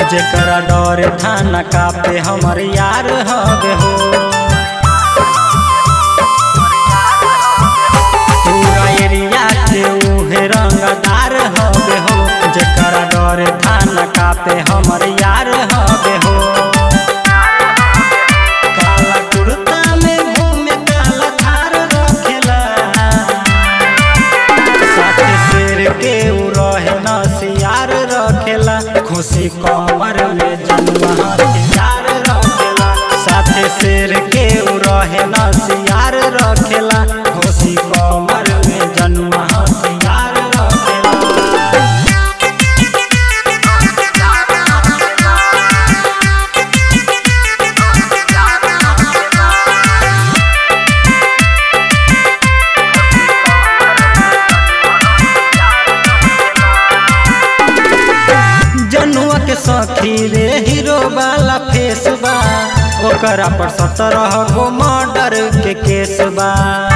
जेकरा डर थाना कापे हमर यार हवे हो पूरा एरिया के उहे रंगदार हवे हो जेकरा डर थाना कापे हमर यार हवे हो काला कुर्ता में घूमे काला थार रखेला साथे शेर के उ रहे नसियार रखेला खुशी कमर में जनुआ हथियार रखेला साथे शेर के उ रहे नसियार रखेला खुशी कमर में जनुआ हथियार रखेला जनुआ के सखी रे हीरो वाला फेस बा ओकरा पर सत्रह गो मर्डर के केस बा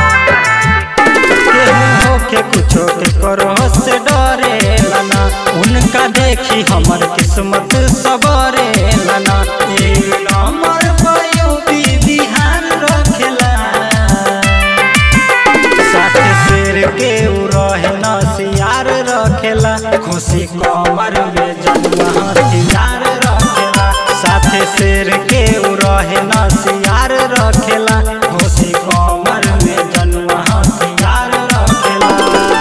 केहू होके कुछो के करो से डरे लना उनका देखी हमर किस्मत सबरे लना एक नंबर पर यूपी बिहार रखेला साथे शेर के उ रहे नसियार रखेला खुशी कमर में जनुआ हथियार रखेला साथे शेर के उ रहे नसियार रखेला खुशी कमर में जनुआ हथियार रखेला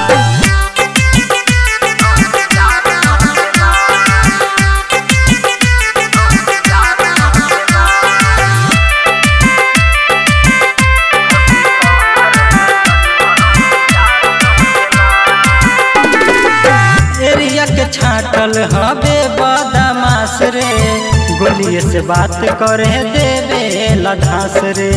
एरिया के छाटल हवे बदमाश रे गोलिए से बात करे देवे लधास रे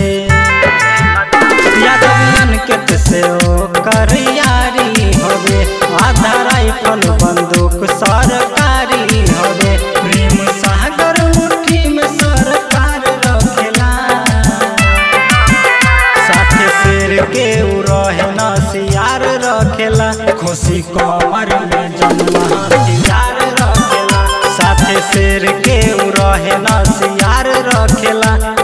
यादवियन के से ओ कर यारी हवे आधा राइफल बंदूक सरकारी हवे प्रेम सागर मुट्ठी में सरकार रखेला साथे शेर के उ रहे नसियार रखेला खुशी कमर में जनुआ हथियार रखेला साथे शेर के उ रहे नसियार रखेला